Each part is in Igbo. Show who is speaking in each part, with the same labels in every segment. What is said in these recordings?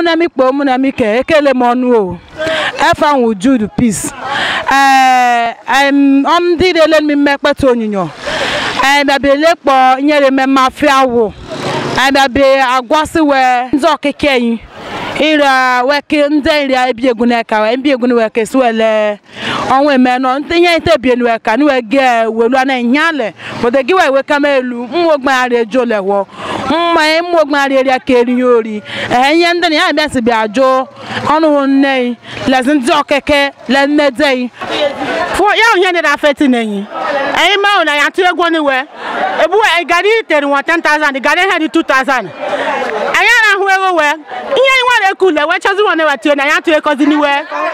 Speaker 1: ụmụnne m ikpo ụmụnne m ike ekele m ọnụ o efe ahụ Jude Peace ee em, ọ ndị na-ele m mmekpeta onyinyo bịabịa kpọ nyere m mmafe awụ bịabịa agwasị wee ndị ọkịka yi ira weke ndị nri ebi egwu n'eka wee ebi egwu n'weke si wele ọnwa eme nọ ndị ihe ite bie n'weka ni wege welu ana nyale bode gi wee weka ma elu mwo gbari ejo lewo mma mwo gbari eri aka eri ori eh ihe ndị na ya bịa si bịa jụ ọnụ nne yi lezi ndị ọkeke le mmede yi
Speaker 2: fo ya ohia ne da feti nenyi ayi ma ona ya tu egwo ni we ebu e gari tere won 10000 gari he di 2000 aya na hu ego we ihe ni wa le ku le we chozi won ne wa tu na ya tu e kozi ni we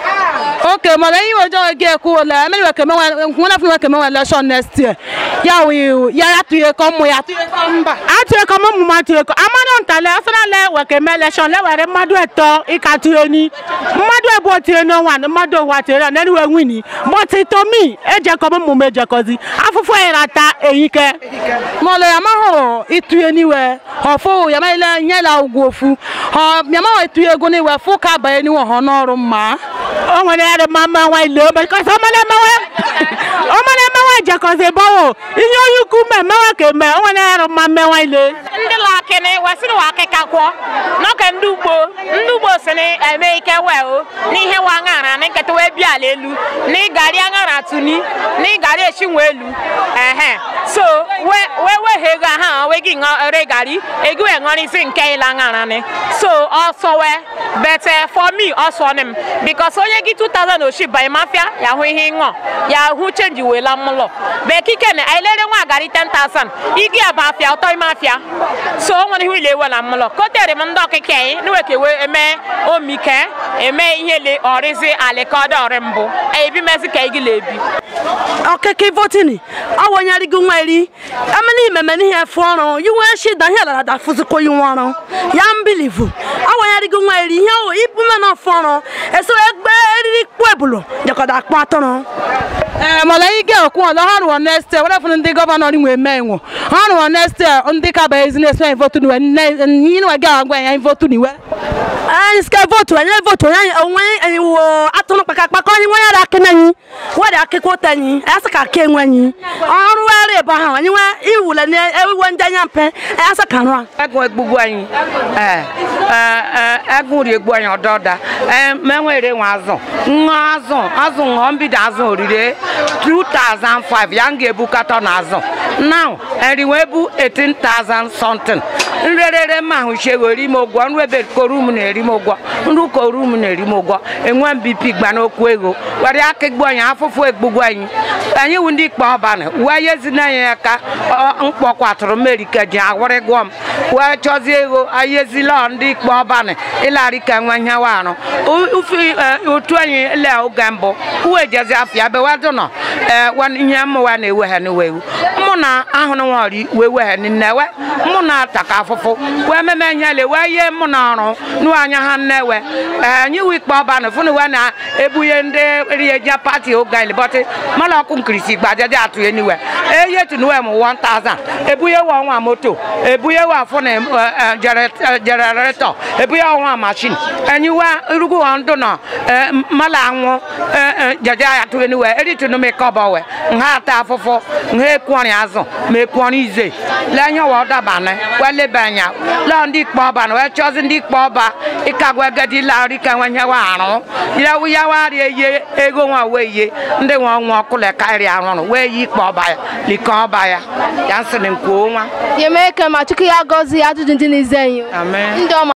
Speaker 1: oke mana ihe ojo ege ekwu ole emeri weke menwe nwere fun weke menwe election next year ya wi ya ya tuye ko mụ ya tuye ko mba
Speaker 2: atu e ko mo mu ma tu e ko amana ntale asana le we ke me election le were madu eto ika tu eni madu e bo ti no wan madu wa ti ra nani we wini but to me e je ko mo mu me je kozi afufu e rata eyin ke
Speaker 1: mọlẹ yàmá họ ìtúyẹ níwẹ ọfọ yàmá ilẹ nyẹlẹ ugwu ofu ọ yàmá họ ìtúyẹ ego níwẹ fún kábàáyé níwọ họ n'ọrụ mma
Speaker 2: o nwere ya ma mma nwa ile because ọmọdé mmewe ọmọdé mmewe jekọzi bọwọ ihe onye ukwu mme mmewe ka eme o nwere ya ma mme nwa ile
Speaker 3: ndị lakịnị wesịrị wa akịka kwọ n'oge ndị ugbo ndị ugbo si na eme ike wee o n'ihe wa aṅara na nketa wee bịa ala elu na ịgari aṅara tuni na ịgari echi nwe elu ehe so wee wee wee ego ha wee gị ṅụre gari ego wee ṅụrịsị nke ịla aṅara ni so ọsọ wee bete for me ọsọ ni m because onye gị 2000 oshi banye mafia ya hụ ihe ṅụọ ya hụ chenji wee la mụlọ bekike na ailere nwa gari 10000 igi aba afia ọtọ ime afia so o nwere ihe ile ewe na mụlọ kotere m ndị ọkịka anyị niweke wee eme omike eme ihe le ọrịzi alikọda ọrị mbụ ebi mezi ka igi lebi
Speaker 4: ọkeke votini awonyari gị nwa eri emeni imeme n'ihe efu ọrụ yiwe shida ihe lara da fuzikwa yi nwa ọrụ ya mbilivu awonyari gị nwa eri ihe o ipume na ọfụ ọrụ eso egbe eriri kpu ebulu jekọda akpụ atụrụ
Speaker 1: ee mọlẹ ige okwu ọlọ ha rụọ next year were fún ndị gọvanọ ri nwee mee nwo ha rụọ next year ndị kaba ezi na-esi anyị votu niwe nyi niwe gị agwa anyị votu niwe
Speaker 4: anyị sike votu anyị votu onye onwe anyị wo atụrụ kpakakpaka onye nwe ya dị akị n'anyi were akịkwa ụta anyị anyị sị ka aka enwe anyị ọrụ were ebe ahụ anyị nwe iwule na ewiwe ndị anya mpe anyị sị ka arụ a
Speaker 5: ẹgùn egbugbu anyị ee ee ẹgùn ri egbu anyị ọdọ ọda ee menwere nwe azụ ṅụọ azụ azụ ṅụọ mbido azụ orire 2005 ya m ga-ebu katọn azụ now eriwe ebu 18,000 something nrerere mma ahụ chego eri m ụgwọ nru ebe korum na-eri m ụgwọ nru korum na-eri m ụgwọ enwe m bp gba n'okwu ego were aka egbu anyị afụfụ egbugbu anyị anyị wu ndị ikpe ọbanị wee yezina anyị aka mkpọkwatụrụ merike ji awụrị gụọ m wee chọzie ego ayezila ndị ikpe ọbanị ịlarị ka nwe nyewa arụ ufi otu anyị le oge mbụ uwe jezi afịa be wedụ nọ ee ihe mmụwa na-eweghe n'wewu mụ na ahụrụ nwari wee weghe nnewe mụ na ataka afụfụ wee meme ihe le wee yie mụ na ọrụ nụ anya ha nnewe ee anyị wu ikpe ọbanị fụnụ wee na-ebunye ndị rieja pati oge anyị bọtị mana ọkụ nkirisi gbajaja atụ eniwe eye tunuwe m 1000 ebunye wa ọnwa moto ebunye wa fụnụ jeneretọ ebunye ọnwa mashin enyiwa irugu wa ndụ nọ mala anwụ jaja atụ eniwe eritunu m kọbọ we nha ata afụfụ nha ekwọrị azụ ma ekwọrị ize lenye wa ọdabanị welebe anya lọ ndị ikpe ọba na wee chọzi ndị ikpe ọba ịkagwa agadi larị ka nwe nyewa arụ yawu yawari eye ego nwa wee ye ndị nwe ọnwa ọkụle karịa arụrụ wee yi ikpe ọba ya like ọba ya ya nsịrị nkwuo nwa
Speaker 6: Yemeke ma Chukwu ya gọzie ajụjụ ndị na-eze anyị.
Speaker 5: amen
Speaker 6: Ndị ọma